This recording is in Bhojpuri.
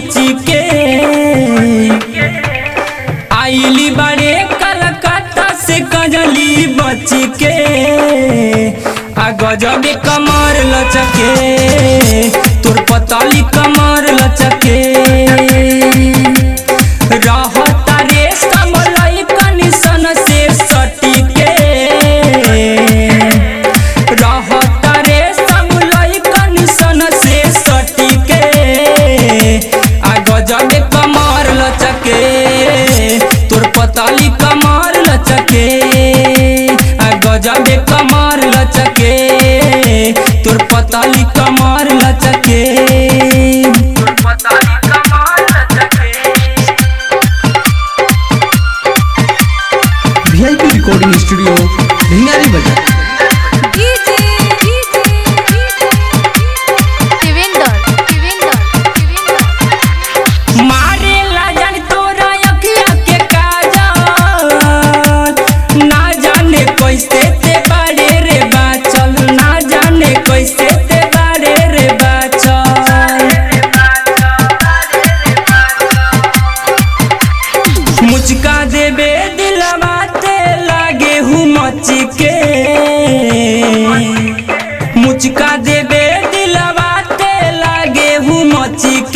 मची के आइली बड़े कलकत्ता से कजली बची के आ गजबे कमर लचके तोर पताली कमर लचके रहता रे समलई कनिसन से सटिके रहता रे समलई कनिसन से सटिके आ गजबे कमर लचके तोर पताली कमर लचके आ गजबे कमर लचके तोर पताली कमर लचके तोर पताली कमर लचके वीआईपी रिकॉर्डिंग स्टूडियो भिंगारी बाजार डीजे देवेंद्र देवेंद्र देवेंद्र मारे ला जान तोरा अखिया के काजल ना जाने कैसे ते बारे रे बाचल ना जाने कैसे ते बारे रे बाचल मुचका देबे दिलवा ते लागे हूँ मची के मुचका देबे दिलवा ते लागे हूँ मची